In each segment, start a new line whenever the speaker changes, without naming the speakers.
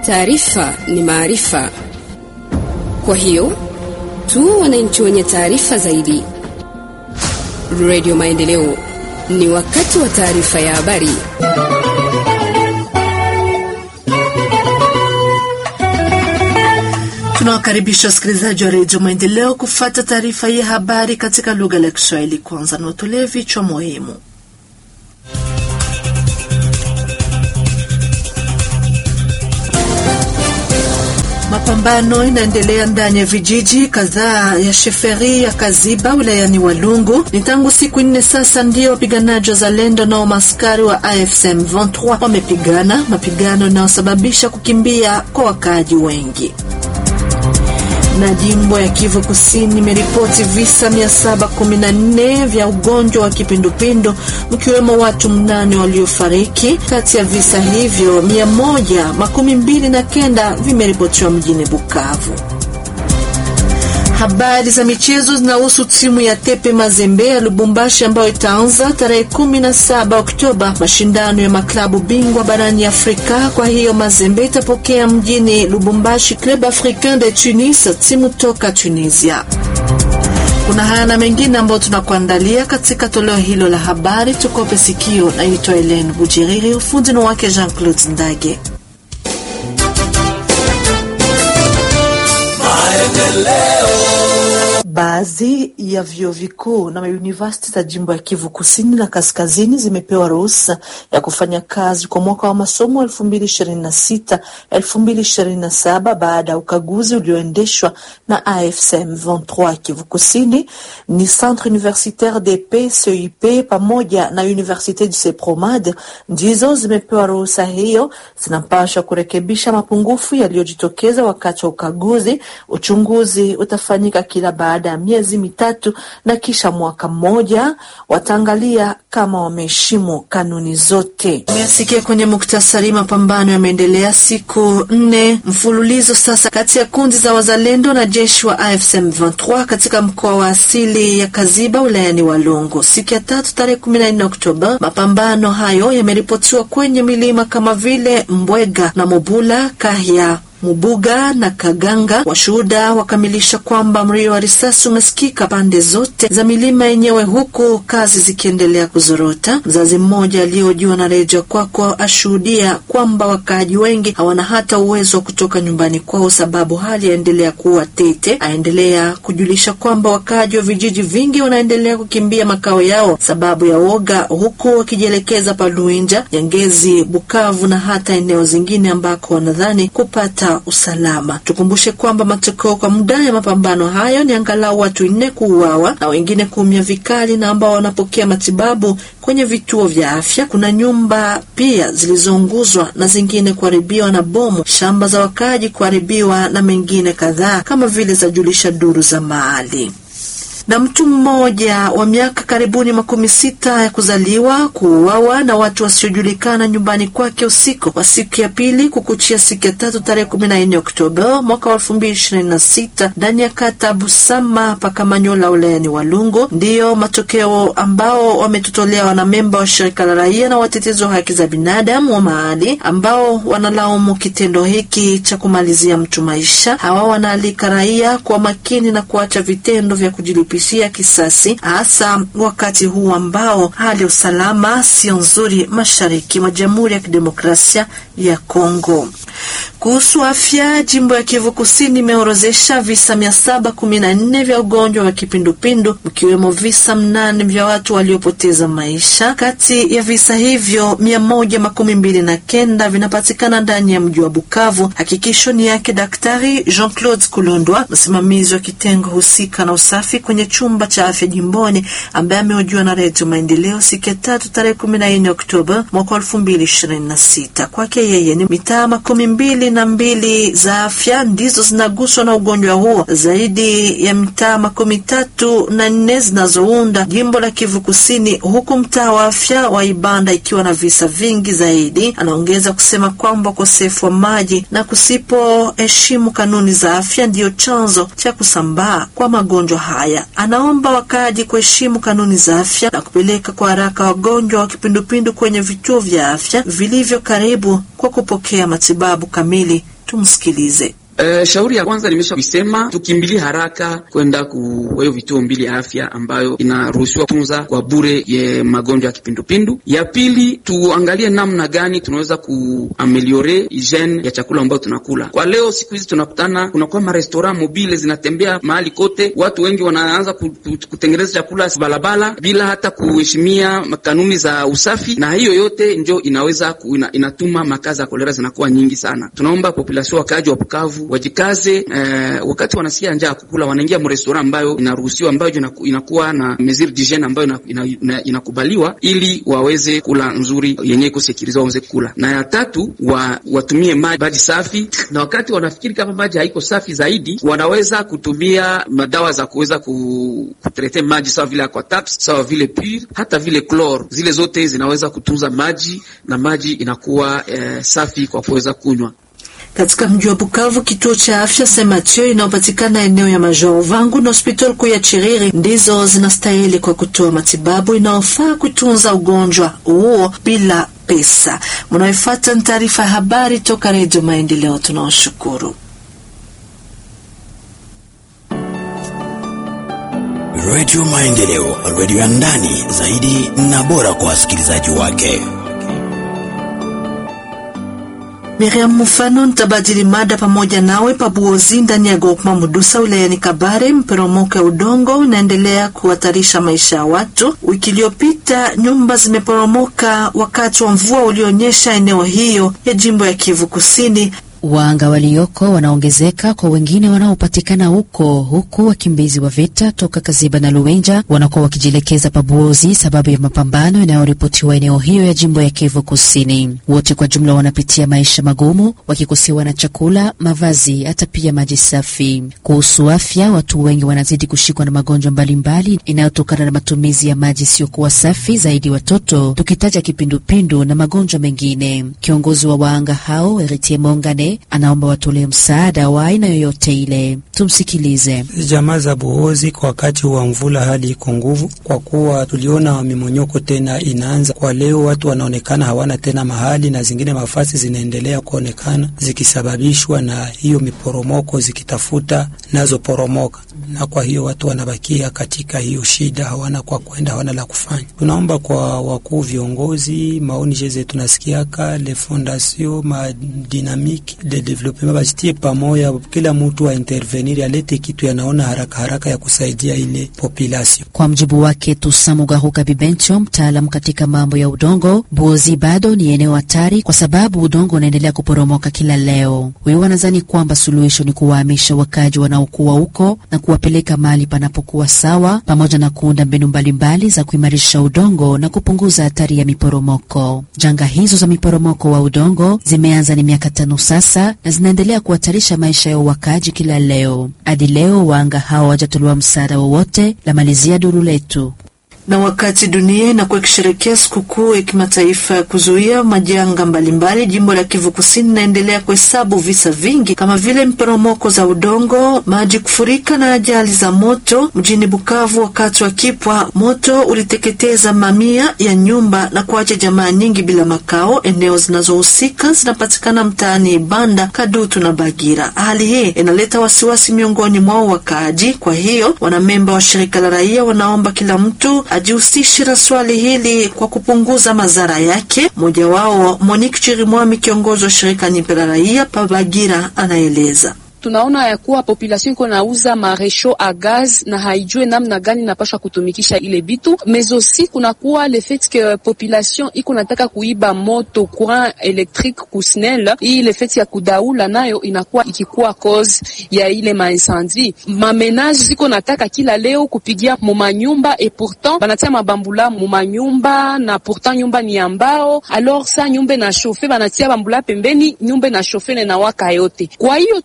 Taarifa ni maarifa, kwa hiyo tu wananchi wenye taarifa zaidi. Radio Maendeleo, ni wakati wa taarifa ya habari.
Tunawakaribisha wasikilizaji wa redio Maendeleo kufata taarifa ya habari katika lugha la Kiswahili. Kwanza na watolee vichwa muhimu. Mapambano inaendelea ndani ya vijiji kadhaa ya sheferi ya Kaziba wilayani Walungu. Ni tangu siku nne sasa ndio wapiganaji wa Zalendo na maskari wa AFSM 23 wamepigana, mapigano yanayosababisha kukimbia kwa wakaaji wengi na jimbo ya Kivu Kusini imeripoti visa 714 vya ugonjwa wa kipindupindu mkiwemo watu mnane waliofariki. Kati ya visa hivyo 129 vimeripotiwa mjini Bukavu. Habari za michezo zinahusu timu ya Tepe Mazembe ya Lubumbashi ambayo itaanza tarehe 17 Oktoba mashindano ya maklabu bingwa barani Afrika. Kwa hiyo Mazembe itapokea mjini Lubumbashi Club Africain de Tunis, timu toka Tunisia. Kuna haya na mengine ambayo tunakuandalia katika toleo hilo la habari. Tukope sikio. Naitwa Helene Bujiriri, ufundi ni wake Jean Claude Ndage. Baadhi ya vyuo vikuu na mauniversiti za jimbo ya Kivu Kusini na Kaskazini zimepewa ruhusa ya kufanya kazi kwa mwaka wa masomo 2026 2027 baada ya ukaguzi ulioendeshwa na AFSM 23. Kivu Kusini ni Centre Universitaire de Paix CUP pamoja na Universite du Sepromad ndizo zimepewa ruhusa hiyo. Zinapaswa kurekebisha mapungufu yaliyojitokeza wakati wa ukaguzi. Uchunguzi utafanyika kila baada ya miezi mitatu na kisha mwaka mmoja wataangalia kama wameheshimu kanuni zote. Umesikia kwenye muktasari, mapambano yameendelea siku nne mfululizo sasa kati ya kundi za wazalendo na jeshi wa AFSM 23 katika mkoa wa asili ya Kaziba wilayani Walungu. Siku ya tatu tarehe 14 Oktoba, mapambano hayo yameripotiwa kwenye milima kama vile Mbwega na Mobula Kahya Mubuga na Kaganga. Washuhuda wakamilisha kwamba mlio wa risasi umesikika pande zote za milima yenyewe, huku kazi zikiendelea kuzorota. Mzazi mmoja aliyojiwa na redio kwako ashuhudia kwamba wakaaji wengi hawana hata uwezo wa kutoka nyumbani kwao, sababu hali yaendelea kuwa tete. Aendelea kujulisha kwamba wakaaji wa vijiji vingi wanaendelea kukimbia makao yao sababu ya woga, huku wakijielekeza Paluinja, Nyangezi, Bukavu na hata eneo zingine ambako wanadhani kupata usalama. Tukumbushe kwamba matokeo kwa muda ya mapambano hayo ni angalau watu nne kuuawa na wengine kuumia vikali na ambao wanapokea matibabu kwenye vituo vya afya. Kuna nyumba pia zilizounguzwa na zingine kuharibiwa na bomu, shamba za wakaaji kuharibiwa na mengine kadhaa kama vile zajulisha duru za mahali na mtu mmoja wa miaka karibuni makumi sita ya kuzaliwa kuuawa na watu wasiojulikana nyumbani kwake usiku wa siku ya pili kukuchia siku ya tatu tarehe kumi na nne Oktoba mwaka wa elfu mbili ishirini na sita ndani ya kata Busama Pakamanyola wilayani Walungu. Ndiyo matokeo ambao wametutolea wanamemba wa shirika la raia na watetezi wa haki za binadamu wa mahali ambao wanalaumu kitendo hiki cha kumalizia mtu maisha. Hawa wanaalika raia kwa makini na kuacha vitendo vya kujilipa pisia kisasi hasa wakati huu ambao hali ya usalama sio nzuri mashariki mwa Jamhuri ya Kidemokrasia ya Kongo. Kuhusu afya, jimbo ya Kivu Kusini imeorozesha visa mia saba kumi na nne vya ugonjwa wa kipindupindu mkiwemo visa mnane vya watu waliopoteza maisha. Kati ya visa hivyo mia moja makumi mbili na kenda vinapatikana ndani ya mji wa Bukavu. Hakikisho ni yake Daktari Jean Claude Kulondwa, msimamizi wa kitengo husika na usafi kwenye chumba cha afya jimboni, ambaye amehojiwa na Redio Maendeleo siku ya tatu tarehe kumi na nne Oktoba mwaka elfu mbili ishirini na sita. Kwake yeye ni mitaa makumi mbili na mbili za afya ndizo zinaguswa na ugonjwa huo, zaidi ya mitaa makumi tatu na nne zinazounda jimbo la Kivu Kusini, huku mtaa wa afya wa Ibanda ikiwa na visa vingi zaidi. Anaongeza kusema kwamba ukosefu wa maji na kusipoheshimu kanuni za afya ndiyo chanzo cha kusambaa kwa magonjwa haya. Anaomba wakaaji kuheshimu kanuni za afya na kupeleka kwa haraka wagonjwa wa kipindupindu kwenye vituo vya afya vilivyo karibu kwa kupokea matibabu kamili Tumsikilize.
Uh, shauri ya kwanza nimesha kuisema, tukimbilie haraka kwenda kwa hiyo vituo mbili ya afya ambayo inaruhusiwa tunza kwa bure ye magonjwa ya kipindupindu. Ya pili tuangalie namna gani tunaweza kuameliore hygiene ya chakula ambayo tunakula. Kwa leo siku hizi tunakutana, kunakuwa marestaurant mobile zinatembea mahali kote, watu wengi wanaanza kutengeneza chakula balabala bila hata kuheshimia kanuni za usafi, na hiyo yote njo inaweza ku, ina, inatuma makazi ya kolera zinakuwa nyingi sana. Tunaomba population wakaaji wa Bukavu wajikaze eh, wakati wanasikia njaa ya kukula wanaingia mrestaurant ambayo inaruhusiwa ambayo inakuwa na mesure d'hygiene ambayo inakubaliwa ina, ina ili waweze kula nzuri yenye iko sekiriza waweze kula. Na ya tatu wa, watumie maji safi, na wakati wanafikiri kama maji haiko safi zaidi, wanaweza kutumia madawa za kuweza kutrete maji sawa vile aquataps, sawa vile pure, hata vile chlor. Zile zote zinaweza kutunza maji na maji inakuwa eh, safi kwa kuweza kunywa.
Katika mji wa Bukavu, kituo cha afya Saint Mathieu inayopatikana eneo ya Major Vangu na hospitali kuu ya Chiriri ndizo zinastahili kwa kutoa matibabu inayofaa kutunza ugonjwa huo bila pesa. Mnaoifuata ni taarifa ya habari toka Redio Maendeleo. Tunaoshukuru.
Redio Maendeleo, redio ya ndani zaidi na bora kwa wasikilizaji wake.
Miriam Mufano nitabadili mada pamoja nawe pabuozi ndani ya Gokma Mudusa wilayani Kabare. Mporomoko ya udongo unaendelea kuhatarisha maisha ya watu. Wiki iliyopita nyumba zimeporomoka wakati wa mvua ulionyesha eneo hiyo ya jimbo ya Kivu Kusini.
Waanga walioko wanaongezeka kwa wengine wanaopatikana huko, huku wakimbizi wa vita toka Kaziba na Luenja wanakuwa wakijielekeza Pabuozi sababu ya mapambano yanayoripotiwa eneo hiyo ya jimbo ya Kivu Kusini. Wote kwa jumla wanapitia maisha magumu, wakikosewa na chakula, mavazi, hata pia maji safi. Kuhusu afya, watu wengi wanazidi kushikwa na magonjwa mbalimbali inayotokana na matumizi ya maji isiyokuwa safi, zaidi watoto, tukitaja kipindupindu na magonjwa mengine. Kiongozi wa waanga hao Eritie Mongane anaomba watolee msaada wa aina yoyote ile. Tumsikilize.
Jamaa za Buhozi, kwa wakati wa mvula hali iko nguvu, kwa kuwa tuliona mimonyoko tena inaanza kwa leo. Watu wanaonekana hawana tena mahali na zingine mafasi zinaendelea kuonekana zikisababishwa na hiyo miporomoko, zikitafuta nazo poromoka, na kwa hiyo watu wanabakia katika hiyo shida, hawana kwa kwenda, hawana la kufanya. Tunaomba kwa wakuu viongozi, maoni jeze tunasikiaka le fondation ma dynamique de development bajitie pamoja, kila mtu wa intervenir alete kitu yanaona haraka haraka ya kusaidia ile population.
Kwa mjibu wake Tusamugahuka Bibencho, mtaalamu katika mambo ya udongo, Buozi bado ni eneo hatari kwa sababu udongo unaendelea kuporomoka kila leo. Wewe wanadhani kwamba suluhisho ni kuwahamisha wakaji wanaokuwa huko na kuwapeleka mahali panapokuwa sawa, pamoja na kuunda mbinu mbalimbali za kuimarisha udongo na kupunguza hatari ya miporomoko. Janga hizo za miporomoko wa udongo zimeanza ni miaka tano sasa na zinaendelea kuhatarisha maisha ya wakaji kila leo. Hadi leo waanga hao hawajatolewa msaada wowote. La malizia duru letu
na wakati dunia inakuwa ikisherekea sikukuu ya kimataifa ya kuzuia majanga mbalimbali, jimbo la Kivu Kusini inaendelea kuhesabu visa vingi kama vile mporomoko za udongo, maji kufurika na ajali za moto. Mjini Bukavu, wakati wa kipwa, moto uliteketeza mamia ya nyumba na kuacha jamaa nyingi bila makao. Eneo zinazohusika zinapatikana mtaani Ibanda, Kadutu na Bagira. Hali hii inaleta wasiwasi miongoni mwao wakaaji. Kwa hiyo wanamemba wa shirika la raia wanaomba kila mtu ajihusishe na swali hili kwa kupunguza madhara yake. Mmoja wao Monique Chirimwami, kiongozi wa shirika Nipe la raia Pabagira, anaeleza.
Tunaona ya kuwa population iko nauza maresho a gaz na haijue namna gani napasha kutumikisha ile bitu mezosi, kunakuwa le fait que population iko nataka kuiba moto courant electrique kusnel. Hii le fait ya kudaula nayo inakuwa ikikuwa cause ya ile maincendie. Mamenage ziko nataka kila leo kupigia mumanyumba et pourtant banatia mabambula mumanyumba na pourtant nyumba ni ya mbao, alors sa nyumba na chauffe banatia bambula pembeni, nyumba na chauffe na waka yote. Kwa hiyo tuko tuna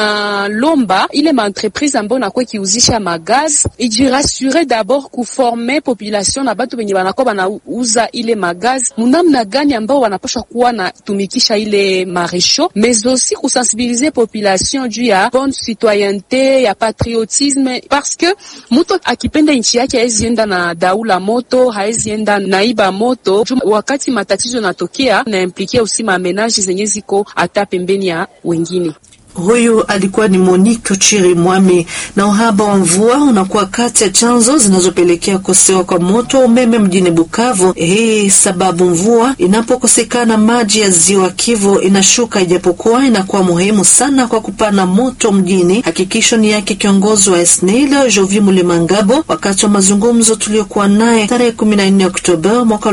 tunalomba ile maentreprise ambayo nakuwa ikiuzisha magaz ijirasure dabord kuforme population na batu benye banakuwa banauza ile magaz munamna gani ambao wanapashwa kuwa natumikisha ile maresho mais aussi kusensibiliser population juu ya bonne citoyenneté ya patriotisme parce que mutu akipenda nchi yake haezi enda na daula moto haezi enda naiba moto juu wakati matatizo natokea na implikia usi mamenaji zenye ziko hata pembeni ya wengine.
Huyu alikuwa ni Monique Chiri Mwami. Na uhaba wa mvua unakuwa kati ya chanzo zinazopelekea kukosewa kwa moto wa umeme mjini Bukavu. Hii sababu mvua inapokosekana, maji ya ziwa Kivu inashuka, ijapokuwa inakuwa muhimu sana kwa kupana moto mjini. Hakikisho ni yake kiongozi wa SNEL Jovi Mulemangabo wakati wa mazungumzo tuliokuwa naye tarehe 14 Oktoba mwaka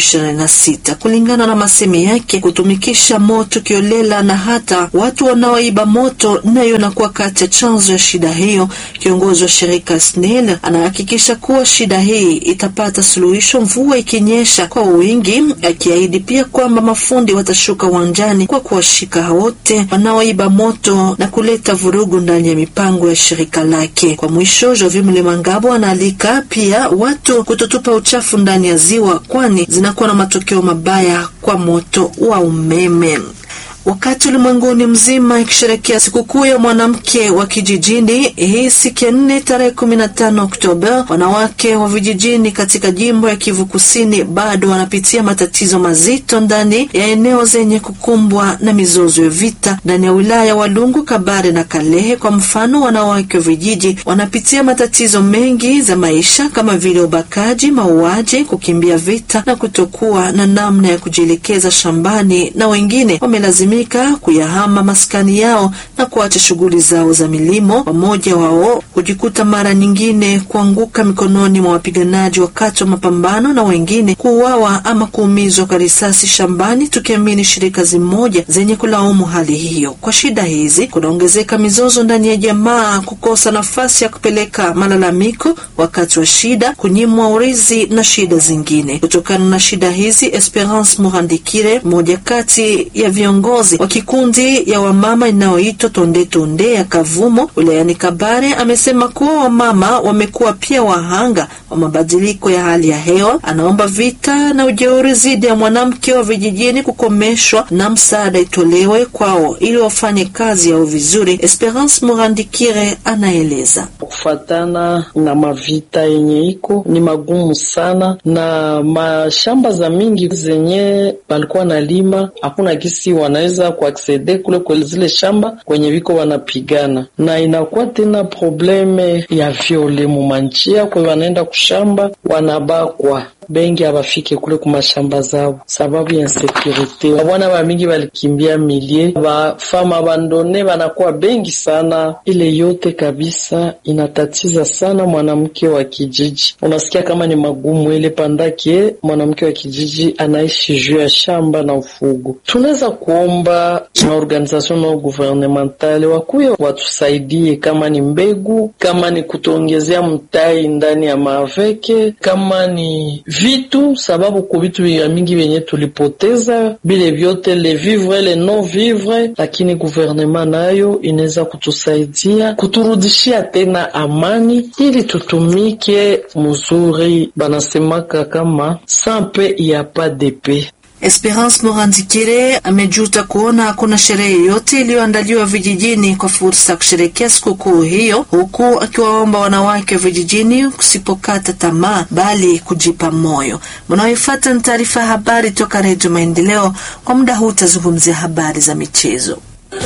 2026. Kulingana na masemi yake, kutumikisha moto kiolela na hata watu wanaoiba moto nayo inakuwa kati ya chanzo ya shida hiyo. Kiongozi wa shirika SNEL anahakikisha kuwa shida hii itapata suluhisho mvua ikinyesha kwa wingi, akiahidi pia kwamba mafundi watashuka uwanjani kwa kuwashika wote wanaoiba moto na kuleta vurugu ndani ya mipango ya shirika lake. Kwa mwisho, Jovi Mlemangabo anaalika pia watu kutotupa uchafu ndani ya ziwa, kwani zinakuwa na matokeo mabaya kwa moto wa umeme. Wakati ulimwenguni mzima ikisherekea sikukuu ya mwanamke wa kijijini hii siku ya nne tarehe kumi na tano Oktoba, wanawake wa vijijini katika jimbo ya Kivu Kusini bado wanapitia matatizo mazito ndani ya eneo zenye kukumbwa na mizozo ya vita ndani ya wilaya ya Walungu, Kabare na Kalehe. Kwa mfano, wanawake wa vijiji wanapitia matatizo mengi za maisha kama vile ubakaji, mauaji, kukimbia vita na kutokuwa na namna ya kujielekeza shambani, na wengine wamelazimika kuyahama maskani yao na kuacha shughuli zao za milimo. Wamoja wao hujikuta mara nyingine kuanguka mikononi mwa wapiganaji wakati wa mapambano, na wengine kuuawa ama kuumizwa kwa risasi shambani, tukiamini shirika zimoja zenye kulaumu hali hiyo. Kwa shida hizi kunaongezeka mizozo ndani ya jamaa, kukosa nafasi ya kupeleka malalamiko wakati wa shida, kunyimwa urithi na shida zingine. Kutokana na shida hizi, Esperance Murandikire, mmoja kati ya viongozi wa kikundi ya wamama inayoitwa Tonde Tonde ya Kavumo wilayani Kabare amesema kuwa wamama wamekuwa pia wahanga wa mabadiliko ya hali ya hewa. Anaomba vita na ujeuri dhidi ya mwanamke wa vijijini kukomeshwa na msaada itolewe kwao ili wafanye kazi yao vizuri. Esperance Murandikire anaeleza.
Kufatana na mavita yenye iko ni magumu sana, na mashamba za mingi zenye balikuwa na lima hakuna gisi wanaweza kuaksede kule kwa zile shamba kwenye viko wanapigana, na inakuwa tena probleme ya viole mumanjia kwe wanaenda kushamba wanabakwa bengi abafike kule kumashamba zao sababu ya insekurite. Wabwana ba mingi balikimbia milie, bafama abandone banakuwa bengi sana. Ile yote kabisa inatatiza sana mwanamke wa kijiji. Unasikia kama ni magumu ile pandake mwanamke wa kijiji anaishi juu ya shamba na ufugo. Tunaweza kuomba maorganization no guvernementale wakuye watusaidie, kama ni mbegu, kama ni kutuongezea mtai ndani ya maaveke, kama ni vitu sababu ku vitu ya mingi vyenye tulipoteza bile vyote le vivre le non vivre, lakini guvernema nayo inaweza kutusaidia kuturudishia tena amani ili tutumike mzuri. Banasemaka kama sampe ya pa depe
Esperance Morandikire amejuta kuona hakuna sherehe yoyote iliyoandaliwa vijijini kwa fursa ya kusherekea sikukuu hiyo, huku akiwaomba wanawake wa vijijini kusipokata tamaa bali kujipa moyo. Mnaoifuata ni taarifa ya habari toka Redio Maendeleo. Kwa muda huu utazungumzia habari za michezo.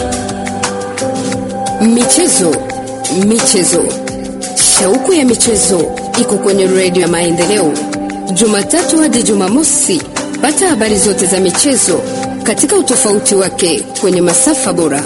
Michezo, michezo, shauku ya michezo iko kwenye Redio ya Maendeleo, Jumatatu hadi Jumamosi. Pata habari zote za michezo katika utofauti wake kwenye masafa bora.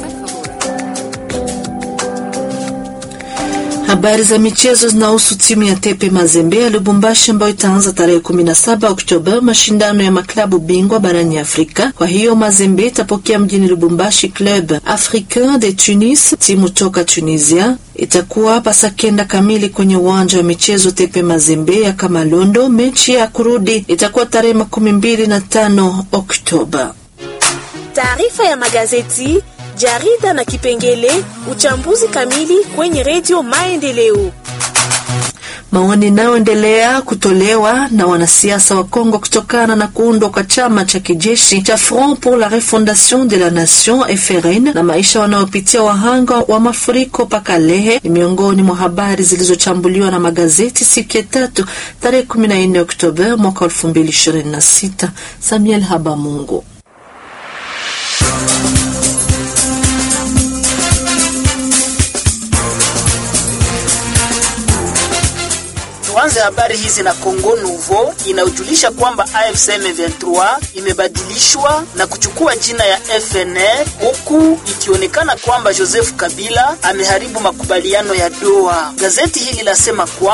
Habari za michezo zinahusu timu ya Tepe Mazembe ya Lubumbashi ambayo itaanza tarehe 17 Oktoba mashindano ya maklabu bingwa barani Afrika. Kwa hiyo Mazembe itapokea mjini Lubumbashi Club Africain de Tunis, timu toka Tunisia. Itakuwa pasakenda kamili kwenye uwanja wa michezo Tepe Mazembe ya Kamalondo. Mechi ya kurudi itakuwa tarehe makumi mbili na tano Oktoba.
Taarifa ya magazeti jarida na kipengele uchambuzi kamili kwenye redio Maendeleo.
Maoni inayoendelea kutolewa na wanasiasa wa Kongo kutokana na kuundwa kwa chama cha kijeshi cha Front pour la Refondation de la Nation FRN na maisha wanayopitia wahanga wa mafuriko Pakalehe ni miongoni mwa habari zilizochambuliwa na magazeti siku ya tatu tarehe 14 Oktoba mwaka 2026. Samuel Habamungu.
Tuanze habari hizi na Congo Nouveau inayojulisha kwamba AFC M23 imebadilishwa na kuchukua jina ya FNL huku ikionekana kwamba Joseph Kabila ameharibu makubaliano ya Doha. Gazeti hili lasema kwa